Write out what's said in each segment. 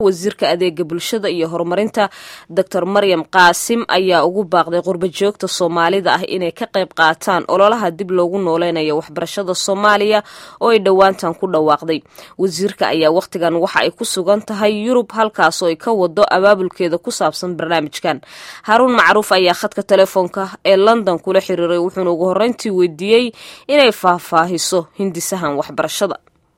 wasiirka adeega bulshada iyo horumarinta doctor maryam qaasim ayaa ugu baaqday qurba joogta soomaalida ah inay ka qayb qaataan ololaha dib loogu nooleynayo waxbarashada soomaaliya oo ay dhowaantan ku dhawaaqday wasiirka ayaa wakhtigan waxa ay ku sugan tahay yurub halkaasoo ay ka wado abaabulkeeda ku saabsan barnaamijkan haruun macruuf ayaa khadka telefoonka ee london kula xiriiray wuxuuna ugu horreyntii weydiiyey inay faahfaahiso hindisahan waxbarashada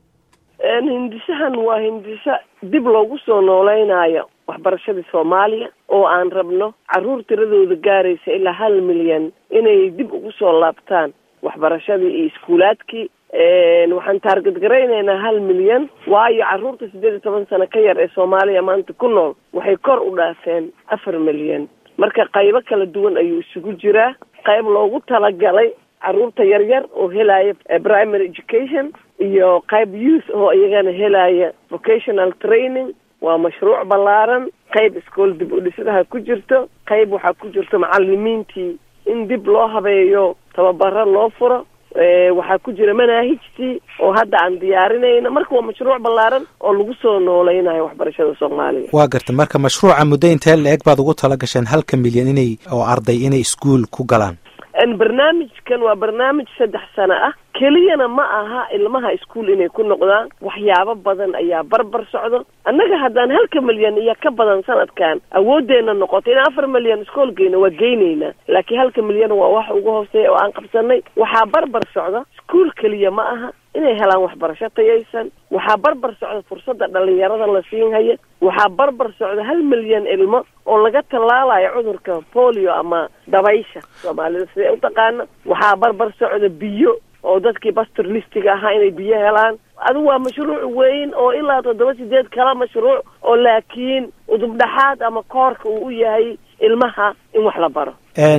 hindisahan waa hindisa dib loogu soo nooleynaayo waxbarashadii soomaaliya oo aan rabno caruur tiradooda gaaraysa ilaa hal milyan inay dib ugu soo laabtaan waxbarashadii iyo iskuulaadkii waxaan taargad garaynaynaa hal milyan waayo caruurta siddeed iyo toban sano ka yar ee soomaaliya maanta ku nool waxay kor u dhaafeen afar milyan marka qaybo kala duwan ayuu isugu jiraa qayb loogu talagalay caruurta yaryar oo helaya primary education iyo qayb youth oo iyagana helaya vocational training waa mashruuc ballaaran qayb iskool dib u dhisadaha ku jirto qayb waxaa ku jirto macalimiintii in dib loo habeeyo tababaro loo furo waxaa ku jira manaahijtii oo hadda aan diyaarinayna marka waa mashruuc ballaaran oo lagu soo nooleynayo waxbarashada soomaaliya waa garta marka mashruuca muddo intee la-eg baad ugu tala gasheen halka milyan inay oo arday inay iskuol ku galaan barnaamijkan waa barnaamij saddex sano ah keliyana ma aha ilmaha iskuol inay ku noqdaan waxyaabo badan ayaa barbar socdo annaga haddaan halka milyan iyo ka badan sanadkan awooddeena noqoto in afar milyan iskool geyna waa geynaynaa laakiin halka milyan waa wax ugu hooseeya oo aan qabsanay waxaa barbar socda iskuol keliya ma aha inay helaan waxbarasho tayaysan waxaa barbar socda fursadda dhalinyarada la siin haya waxaa barbar socda hal milyan ilmo oo laga tallaalayo cudurka polio ama dabaysha soomaalida siday u taqaana waxaa barbar socda biyo oo dadkii bastor listiga ahaa inay biyo helaan adigu waa mashruuc weyn oo ilaa toddoba sideed kala mashruuc oo laakiin udubdhaxaad ama koorka uu u yahay ilmaha in wax la baro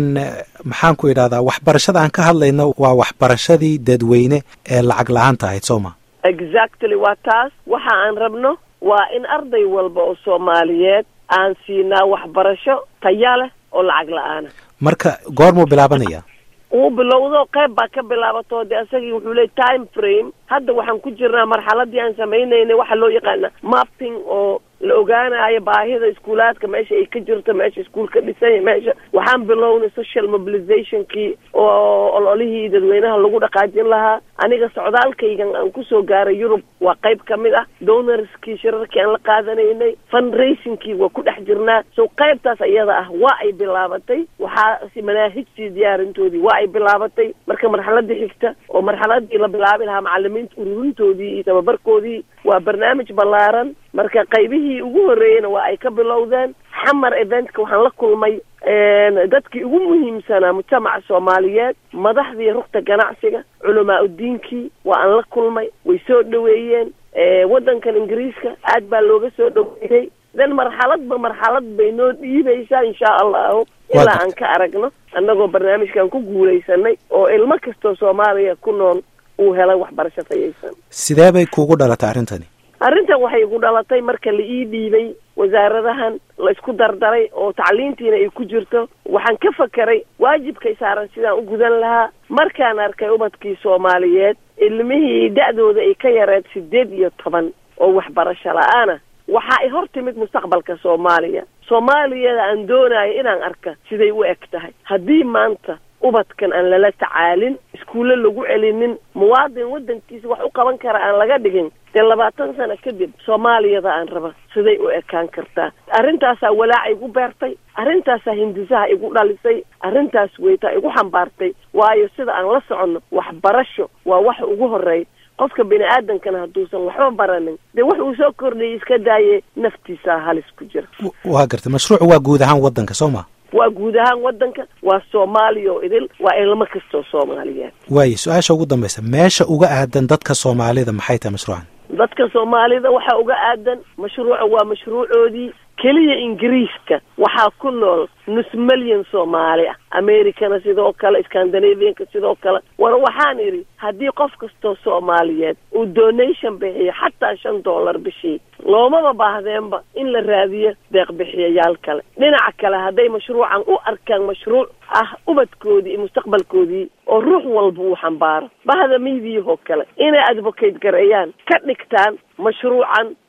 maxaan ku idhahdaa waxbarashada aan ka hadlayno waa waxbarashadii dadweyne ee lacag la-aanta ahayd soo ma exactly waa taas waxa aan rabno waa in arday walba oo soomaaliyeed aan siinaa waxbarasho taya leh oo lacag la-aana marka goormuu bilaabanaya uu bilowdo qayb baa ka bilaabato de isagii wuxuu leey time frame hadda waxaan ku jirnaa marxaladii aan samaynaynay waxaa loo yaqaana mapping oo la ogaanayo baahida iskuulaadka meesha ay ka jirto meesha iskuul ka dhisanya meesha waxaan bilownay social mobilizationkii oo ololihii dadweynaha lagu dhaqaajin lahaa aniga socdaalkaygan aan kusoo gaaray yurub waa qayb ka mid ah donorskii shirarkii aan la qaadanaynay fundraisingkii waa ku dhex jirnaa so qaybtaas iyada ah waa ay bilaabatay waxaa manaahijtii diyaarintoodii waa ay bilaabatay marka marxaladii xigta oo marxaladii la bilaabi lahaa macalimiinta ururintoodii iyo tababarkoodii waa barnaamij ballaaran marka qaybihii ugu horreeyeyna waa ay ka bilowdeen xamar eventka waxaan la kulmay dadkii ugu muhiimsanaa mujtamaca soomaaliyeed madaxdii rugta ganacsiga culamaa udiinkii waa aan la kulmay way soo dhaweeyeen waddankan ingiriiska aad baa looga soo dhaweeyey then marxaladba marxalad bay noo dhiibaysaa insha allahu ilaa aan ka aragno annagoo barnaamijkan ku guulaysanay oo ilmo kastoo soomaaliya ku nool uu helay waxbarasho tayaysan sidee bay kuugu dhalatay arrintani arrintan waxay igu dhalatay marka la ii dhiibay wasaaradahan la isku dardaray oo tacliintiina ay ku jirto waxaan ka fakeray waajibkay saaran sidaan u gudan lahaa markaan arkay ubadkii soomaaliyeed ilmihii da-dooda ay ka yareed sideed iyo toban oo waxbarasho la-aana waxa ay hor timid mustaqbalka soomaaliya soomaaliyada aan doonayo inaan arka siday u eg tahay haddii maanta ubadkan aan lala tacaalin iskuulle lagu celinin muwaadin waddankiisa wax u qaban kara aan laga dhigin dee labaatan sano kadib soomaaliyada aan raba siday u ekaan kartaa arrintaasaa walaaca igu beertay arrintaasaa hindisaha igu dhalisay arrintaas weytaa igu xambaartay waayo sida aan la soconno waxbarasho waa waxa ugu horreey qofka bini aadamkana hadduusan waxba baranin dee wax uu soo kordhayay iska daaye naftiisaa halis ku jira waa gartay mashruucu waa guud ahaan waddanka soo ma waa guud ahaan waddanka waa soomaaliya oo idil waa ilmo kastoo soomaaliyeed waayo su-aasha ugu dambaysa meesha uga aadan dadka soomaalida maxay tahay mashruucan dadka soomaalida waxaa uga aadan mashruuca waa mashruucoodii keliya ingiriiska waxaa ku nool nus milyan soomaali ah americana sidoo kale scandinavianka sidoo kale war waxaan idhi haddii qof kastoo soomaaliyeed uu donation bixiyo xataa shan dollar bishii loomaba baahdeenba in la raadiyo deeq bixiyayaal kale dhinaca kale hadday mashruucan u arkaan mashruuc ah ubadkoodii iyo mustaqbalkoodii oo ruux walba uu xambaaro bahda miidiyahoo kale inay advocate gareeyaan ka dhigtaan mashruucan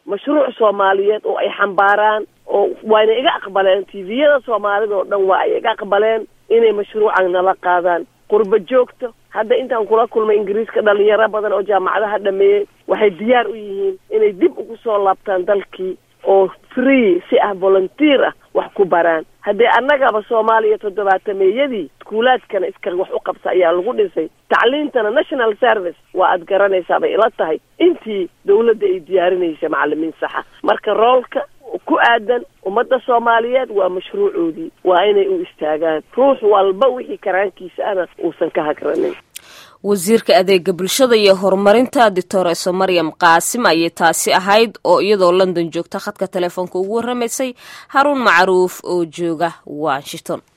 mashruuc soomaaliyeed oo ay xambaaraan oo waayna iga aqbaleen tviyada soomaalida oo dhan waa ay iga aqbaleen inay mashruucan nala qaadaan qurba joogto hadda intaan kula kulmay ingiriiska dhalinyaro badan oo jaamacadaha dhameeyey waxay diyaar u yihiin inay dib ugu soo laabtaan dalkii oo free si ah volunteer ah wax ku baraan haddii annagaba soomaaliya toddobaatameeyadii iskuulaadkana iska wax u qabsa ayaa lagu dhisay tacliintana national service waa aad garanaysaa bay ila tahay intii dawladda ay diyaarinaysa macalimiin saxa marka roolka ku aadan ummadda soomaaliyeed waa mashruucoodii waa inay u istaagaan ruux walba wixii karaankiisa ana uusan ka hagranin wasiirka adeega bulshada iyo horumarinta doctoreso maryam qaasim ayay taasi ahayd oo iyadoo london joogta khadka telefoonka ugu warramaysay haruun macruuf oo jooga washington